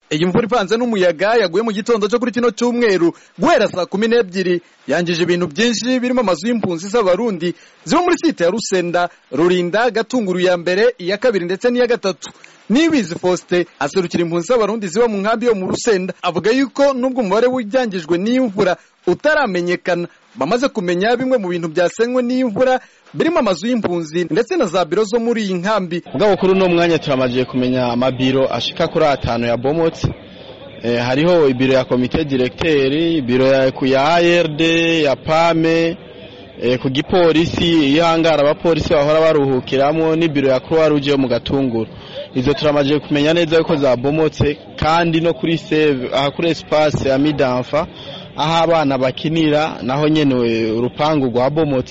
iyi mvura ivanze n'umuyaga yaguye mu gitondo cyo kuri kino cyumweru guhera saa kumi n'ebyiri yangije ibintu byinshi birimo amazu y'impunzi z'abarundi ziba muri site ya rusenda rurinda gatunguru ya mbere iya kabiri ndetse n'iya gatatu nibizi faustin aserukira impunzi z'abarundi ziba mu nkambi yo mu rusenda avuga yuko nubwo umubare w'ibyangijwe n'iyi mvura utaramenyekana bamaze kumenya bimwe mu bintu byasenywe n'iyi mvura birimo amazu y'impunzi ndetse na za biro zo muri iyi nkambi ubwo kuri uno mwanya turamaze kumenya amabiro ashika kuri atanu ya bomotse eh, hariho ibiro ya komite directeur ibiro ya, ya ARD ya PAME eh, ku gipolisi ihangara abapolisi bahora baruhukiramo n'ibiro ya Croix Rouge yo mu gatunguru izo turamaze kumenya neza yuko zabomotse kandi no kuri save aha kuri espace ya Midanfa aho abana bakinira naho nyene urupangu rwabomotse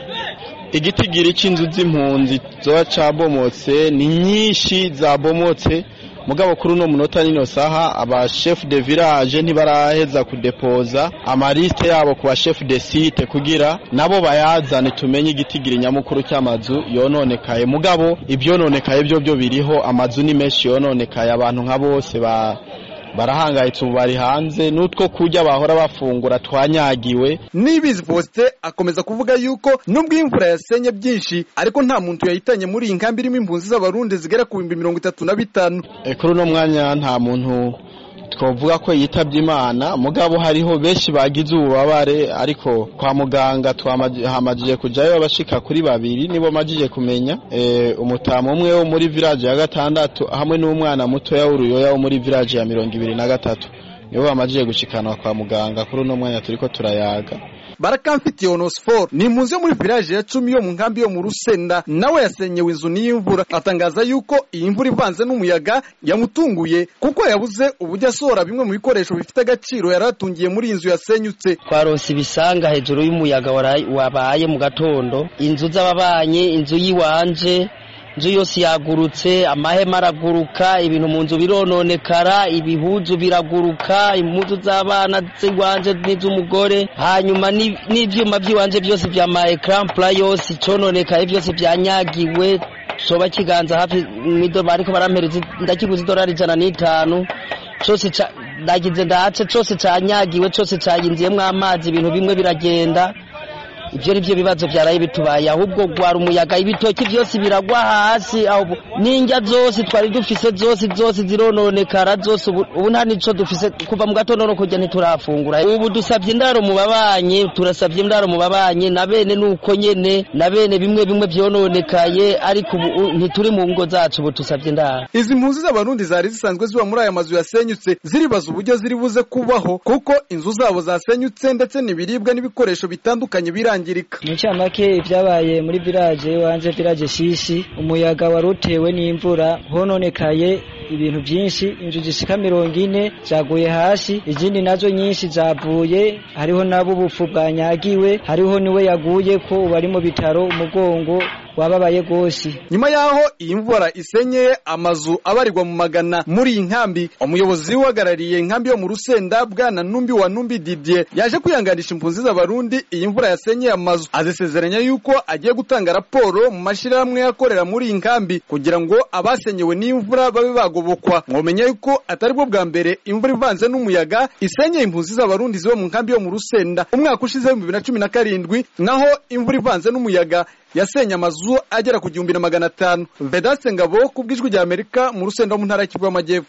igitigiri c'inzu z'impunzi zoba cabomotse ni nyinshi zabomotse mugabo kuri uno munota nino saha aba chef de village ntibaraheza kudepoza amaliste yabo ku ba chef de site kugira nabo bayazane tumenye igitigiri nyamukuru cy'amazu yononekaye mugabo ibyononekaye byo byo biriho amazu ni menshi yononekaye abantu nka bose ba barahangayitse ubu bari hanze n'utwo kurya bahora bafungura twanyagiwe nibizi faustin akomeza kuvuga yuko nubwo imvura yasenye byinshi ariko nta muntu yahitanye muri iyi nkambi irimo impunzi z'abarundi zigera ku bihumbi mirongo itatu na bitanu e, kuri uno mwanya nta muntu twavuga ko yitabye imana mugabo hariho benshi bagize ububabare ariko kwa muganga twahamajije kujayo abashika kuri babiri nibo majije kumenya e, umutamu umwe wo muri village ya gatandatu hamwe n'umwana mutoya w'uruyoya wo muri village ya mirongo ibiri na gatatu nibo bamajije gushikanwa kwa muganga kuri uno mwanya turiko turayaga barakamfitiye onosiforo ni impunzi yo muri village ya cumi yo mu nkambi yo mu rusenda nawe yasenyewe inzu n'iy'imvura atangaza yuko iyi mvura ivanze n'umuyaga yamutunguye kuko yabuze uburyo asohora bimwe mu bikoresho bifite agaciro yari atungiye muri iyi nzu yasenyutse twaronse ibisanga hejuru y'umuyaga wabaye mu gatondo inzu z'ababanyi inzu y'iwanje inzu yose yagurutse amahema araguruka ibintu mu nzu birononekara ibihuzu biraguruka impuzu z'abana z'iwanje n'iz'umugore hanyuma n'ibyuma by'iwanje byose bya ma ekarampura yose icononekaye byose byanyagiwe coba kiganza hafi bariko barampereza ndakiguze idolari ijana n'itanu cose ndagize ndace cose canyagiwe cose cayinziyemwo amazi ibintu bimwe biragenda ibyo ni byo bibazo byaraye bitubaye ahubwo gwara umuyaga ibitoki byose biragwa hasi n'indya zose twari dufise zose zose zirononekara zose ubu nta nico dufise kuva mu gatondo no kujya ntiturafungura ubu dusabye indaro mu babanyi turasabye indaro mu babanyi na bene nuko nyene na bene bimwe bimwe byononekaye ariko ubu ntituri mu ngo zacu ubu dusabye indaro izi mpunzi z'abarundi zari zisanzwe ziba muri aya mazu yasenyutse ziribaza uburyo ziri buze kubaho kuko inzu zabo zasenyutse ndetse n'ibiribwa n'ibikoresho bitandukanye birangiye mu ncamake ibyabaye muri village wanje village shishi umuyaga wari utewe n'imvura hononekaye ibintu byinshi inzu zishika mirongo ine zaguye hasi izindi nazo nyinshi zavuye hariho nabo ubupfu bwanyagiwe hariho niwe yaguye ko ubu ari mu bitaro umugongo wababaye rwose nyuma y'aho iyi mvura isenyeye amazu abarirwa mu magana muri iyi nkambi umuyobozi uhagarariye inkambi yo mu rusenda bwana numbi wa numbi didier yaje kwihanganisha impunzi z'abarundi iyi mvura yasenyeye amazu azisezeranya yuko agiye gutanga raporo mu mashyirahamwe akorera muri iyi nkambi kugira ngo abasenyewe n'imvura babe bagobokwa mwomenya yuko atari bwo bwa mbere imvura ivanze n'umuyaga isenyeye impunzi z'abarundi ziba mu nkambi yo mu rusenda umwaka ushize w'ibihumbi bibiri na cumi na karindwi naho imvura ivanze n'umuyaga yasenye amazu agera ku gihumbi na magana atanu vedaste ngabo ku bw'ijwi rya amerika mu rusenda mu ntara y'Kivu y'amajyepfo